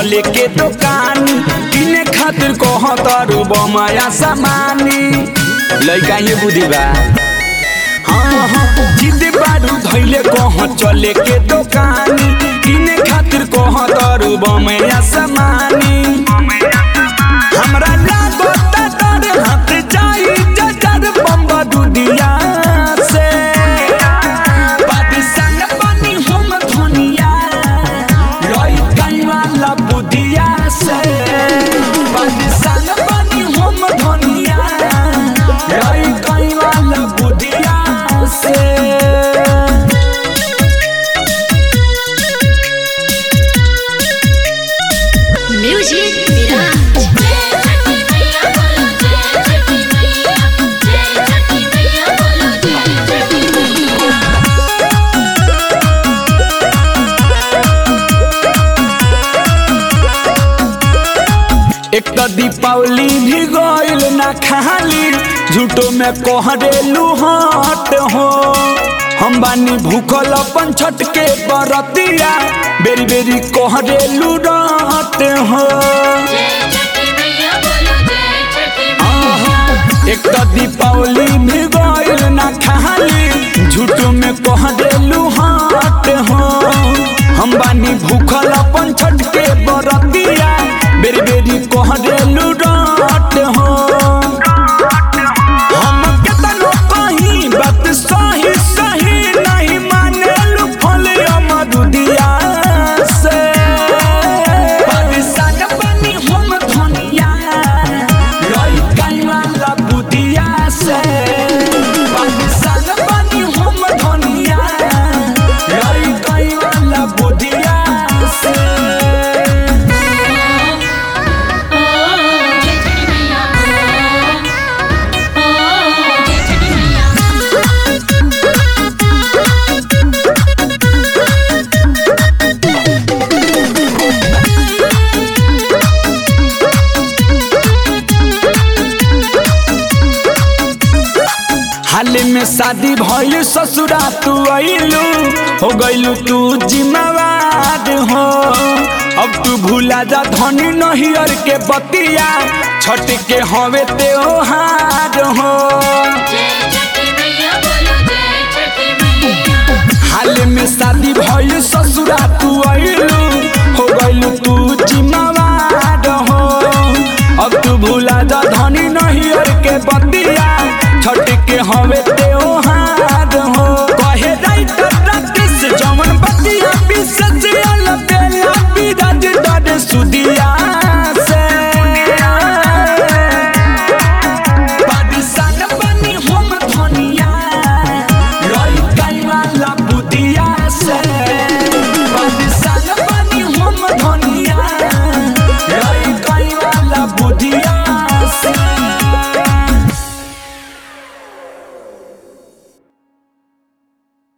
चले के दुकानी किने खातिर कह तारू बमाया सामानी लइका ये बुद्धि बा हाँ हाँ जिद बारू धैले कह चले के दुकानी किने खातिर कह तारू बमाया सामानी हमरा लागत डर हाथ जाई जजर बम्बा दुनिया से पाकिस्तान बनी हम धुनिया लई गई वाला बुदिया से पाकिस्तान बनी हम धुनिया लई गई वाला बुदिया से म्यूजिक विराज जय छठी मैया बोलो जय छठी मैया जय छठी मैया बोलो जय छठी मैया एक तो दीपावली भी गइल ना खाली झूठो में कोहरेलू हट हो हम बानी भूखल अपन छठ के बरतिया बेरी बेरी कोहरेलू डट हो जय छठी मैया बोलो जय छठी मैया एक तो दीपावली भी गइल ना खाली झूठो में कोहरेलू हट हो हम बानी भूखल अपन छठ के बरतिया बेरी बेरी कोहरेलू डट हो हम केतनो कहीं बात सही सही नहीं माने लुफल अमरुदिया से पाकिस्तान बनी हम धनिया लई गई वाला बुदिया से पाकिस्तान बनी हम धनिया लई गई वाला बुदिया से ओ जय छठी मैया ओ जय छठी मैया हाल में शादी भइल ससुरा तू अइलू हो गइलू तू जिम्मेवार हो अब तू भूला जा धनी नहियर के बतिया छठ के हवे त्योहार हो जय छठी मैया बोलो जय छठी मैया हाल में शादी भइल ससुरा तू अइलू हो गइलू तू जिम्मेवार